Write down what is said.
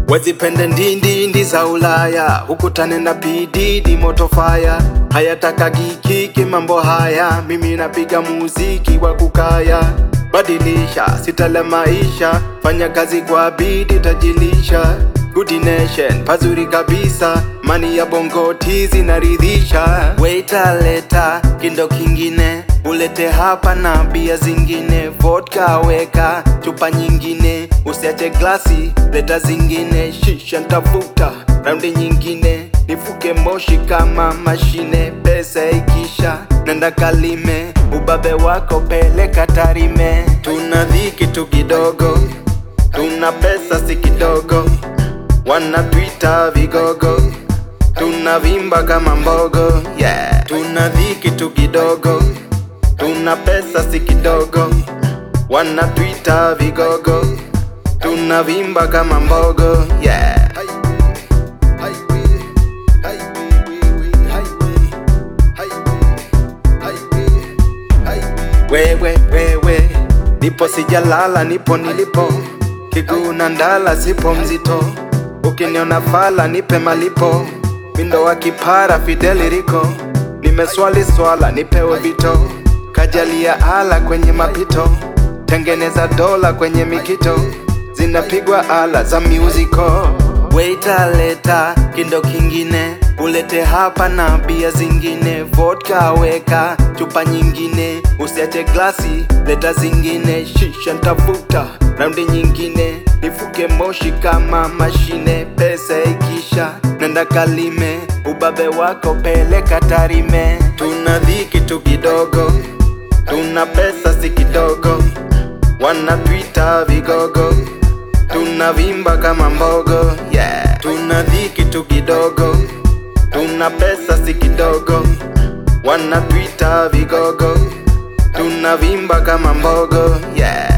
wezipende ndindindi za Ulaya, hukutane na bididi moto faya, hayataka gikiki mambo haya, mimi napiga muziki wa kukaya, badilisha sitala maisha, fanya kazi kwa bidii tajilisha Good nation, pazuri kabisa, mani ya bongo tizi naridhisha. Waiter leta kindo kingine, ulete hapa na bia zingine, vodka weka chupa nyingine, usiache glasi, leta zingine, shisha ntafuta raundi nyingine, nifuke moshi kama mashine, pesa ikisha nenda kalime, ubabe wako peleka Tarime. Tuna dhiki tu kidogo, tuna pesa si kidogo wanatuita vigogo, tunavimba kama mbogo yeah. Tuna dhiki tu kidogo, tuna pesa si kidogo, wanatuita vigogo, tunavimba kama mbogo yeah. Wewe wewe, nipo sijalala, nipo nilipo, kiguu na ndala, sipo mzito Ukiniona fala nipe malipo, mindo wa kipara Fideli Riko, nimeswali swala nipewe vito, kajalia ala kwenye mapito, tengeneza dola kwenye mikito, zinapigwa ala za miuziko. Waiter leta kindo kingine, ulete hapa na bia zingine, vodka weka chupa nyingine, usiache glasi, leta zingine, shisha ntafuta raundi nyingine nifuke moshi kama mashine, pesa ikisha nenda kalime, ubabe wako peleka Tarime. Tuna dhiki tu kidogo, tuna pesa si kidogo, wanatuita vigogo, tunavimba kama mbogo yeah. Tuna dhiki tu kidogo, tuna pesa si kidogo, wanatuita vigogo, tunavimba kama mbogo yeah.